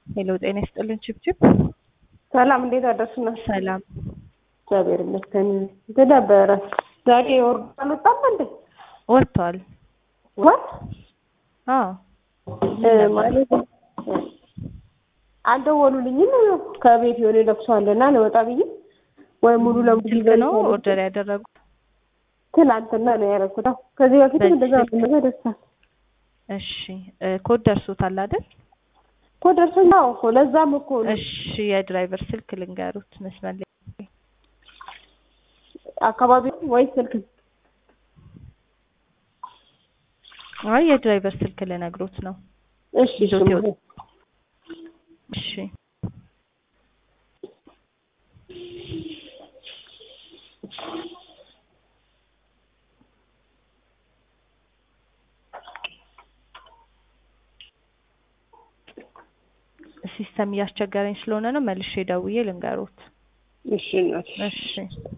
ሄሎ ጤና ይስጥልን ችብችብ። ሰላም እንዴት አደርሱና? ሰላም እግዚአብሔር ይመስገን። እንትን ነበረ ዛሬ ወርዶ አልወጣም እንዴ? ወጥቷል። ወጥ አዎ ማለት አልደወሉልኝም። ከቤት የሆነ ለቅሶ አለና ለወጣ ብዬ ወይ ሙሉ ለሙሉ ስልክ ይዘን ነው ኦርደር ያደረጉት። ትናንትና ነው ያደረኩት። አዎ ከዚህ በፊት በዚህ እንደዛ ስልክ? ነገር ደርሳል እሺ እ ኮድ ደርሶታል አይደል? እኮ ደርሶኝ አዎ እኮ ለዛም እኮ ነው እሺ የድራይቨር ስልክ ልንገሩት መስመር ላይ አካባቢ ወይ ስልክ አይ የድራይቨር ስልክ ልነግሮት ነው። እሺ ይዞት እሺ ይወጣ። እሺ ሲስተም እያስቸገረኝ ስለሆነ ነው መልሼ ደውዬ ልንገሮት። እሺ እናቴ እሺ